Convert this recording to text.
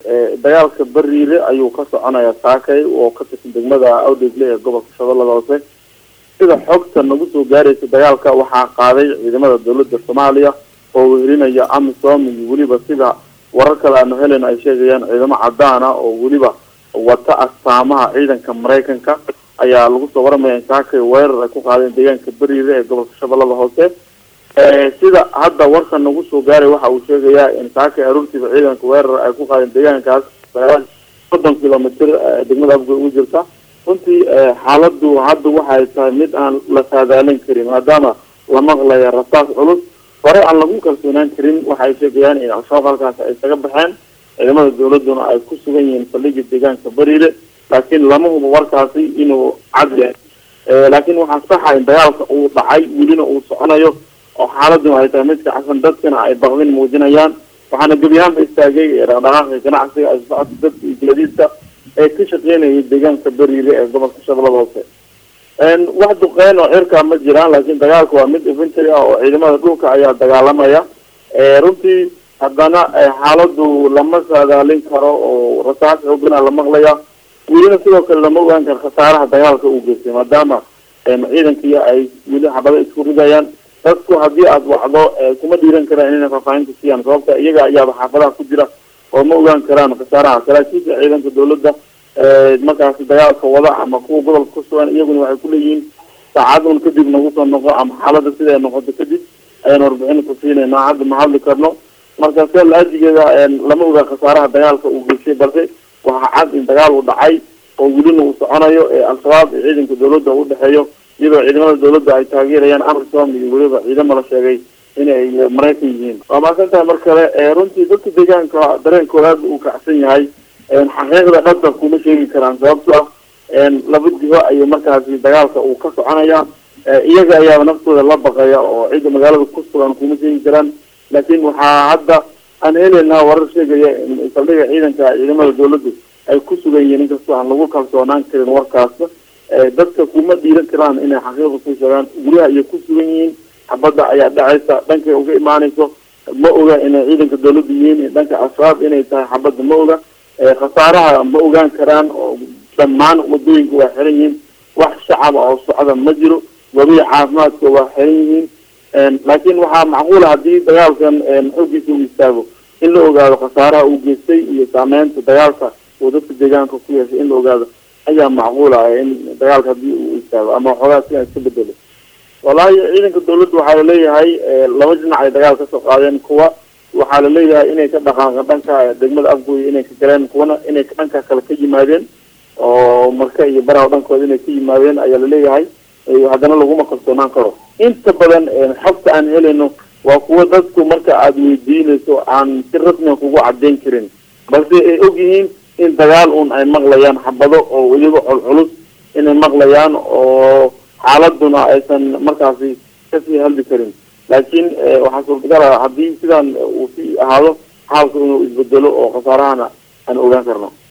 dagaalka bariire ayuu ka soconaya saakay oo ka tirsan degmada awdhegle ee gobolka shabeellada hoose sida xogta nagu soo gaaraysa dagaalka waxaa qaaday ciidamada dowladda soomaaliya oo wehelinaya amisom iyo weliba sida warar kale aanu helen ay sheegayaan ciidamo cadaan ah oo weliba wata astaamaha ciidanka maraykanka ayaa lagu soo waramaya in saakay weerar ay ku qaadeen deegaanka beriire ee gobolka shabeellada hoose sida hadda warka nagu soo gaaray waxa uu sheegayaa in saakay aruurtiiba ciidanka weerar ay ku qaadeen deegaankaas soddon kilomitr degmada afgoy ugu jirta runtii xaaladu hadda waxay tahay mid aan la saadaalin karin maadaama la maqlaya rasaas culus hore aan lagu kalsoonaan karin waxay sheegayaan in al-shabaab halkaas ay isaga baxeen ciidamada dawladuna ay ku sugan yihiin saldhigii deegaanka bariire laakiin lama hubo warkaasi inuu cad yahay laakiin waxaa saxa in dagaalka uu dhacay welina uu soconayo oo xaaladuna ay tahay mid kacsan dadkana ay baqdin muujinayaan waxaana gebi ahaanba istaagay dhaqdhaqaaqa ganacsiga ay socodka dadka iyo gaadiidka ee ka shaqeynayay deegaanka beriire ee gobolka shabeellada hoose wax duqeyn oo cirka ma jiraan laakiin dagaalka waa mid infantry ah oo ciidamada dhulka ayaa dagaalamaya runtii haddana xaaladu lama saadaalin karo oo rasaas xoogana la maqlaya welina sidoo kale lama ogaan karo khasaaraha dagaalka uu geystay maadaama ciidankii ay weli xabado isku ridayaan dadku haddii aada wacdo kuma dhiiran karaan inay faahfaahinta siiyaan sababta iyaga ayaaba xaafadaha ku jira oo ma ogaan karaan khasaaraha saraakiisha ciidanka dawladda markaasi dagaalka wada ama kuwa gobolka ku sugan iyaguna waxay kuleeyihiin saacadun kadib nagu soo noqo ama xaalada sida ay noqoto kadib ayaan warbixin ku siinayna hadda ma hadli karno marka se la-ajigeeda lama ogaa khasaaraha dagaalka uu geystay balse waxaa cad in dagaal uu dhacay oo welina uu soconayo ee al-shabaab iyo ciidanka dawladda u dhexeeyo iyadoo ciidamada dawladda ay taageerayaan amisom iyo weliba ciidamo la sheegay inay maraykan yihiin waa maasan tahay mar kale runtii dadka deegaanka dareenkooda aada uu kacsan yahay xaqiiqda dhabta kuma sheegi karaan sababto ah laba jiho ayay markaasi dagaalka uu ka soconaya iyaga ayaaba naftooda la baqaya oo cidda magaalada ku sugan kuma sheegi karaan laakiin waxaa hadda aan helaynaa warar sheegaya in saldhiga ciidanka ciidamada dawladdu ay ku sugan yihiin inkastoo aan lagu kalsoonaan karin warkaas dadka kuma dhiiran karaan inay xaqiiqda ku sheegaan guryaha ayay ku sugan yihiin xabadda ayaa dhacaysa dhankay uga imaanayso ma oga inay ciidanka dawladda yihiin dhanka al-shabaab inay tahay xabadda ma oga khasaaraha ma ogaan karaan oo dhammaan wadooyinka waa xiran yihiin wax shacaba oo socda ma jiro wabihi caafimaadka waa xiran yihiin laakiin waxaa macquula haddii dagaalkan xoogiisa uu istaago in la ogaado khasaaraha uu geystay iyo saameynta dagaalka uu dadka deegaanka ku yeeshay in la ogaado ayaa macquula in dagaalka haddii uu istaago ama waxoogaa si iska bedelo wallaahi ciidanka dawladda waxaa laleeyahay laba dhinac ay dagaal kasoo qaadeen kuwa waxaa laleeyahay inay ka dhaqaaqeen dhanka degmada afgooy inay ka galeen kuwana inay dhanka kale ka yimaadeen oo marka iyo baraha dhankooda inay ka yimaadeen ayaa laleeyahay haddana laguma kalsoonaan karo inta badan xogta aan helayno waa kuwa dadku marka aada weydiinayso aan si rasmiga kugu cadeyn karin balse ay og yihiin in dagaal un ay maqlayaan xabado oo iyago culculus inay maqlayaan oo xaaladuna aysan markaasi kasii hadli karin laakiin waxaa suurtagal ah haddii sidaan uu sii ahaado xaalku inuu isbedelo oo khasaarahana aan ogaan karno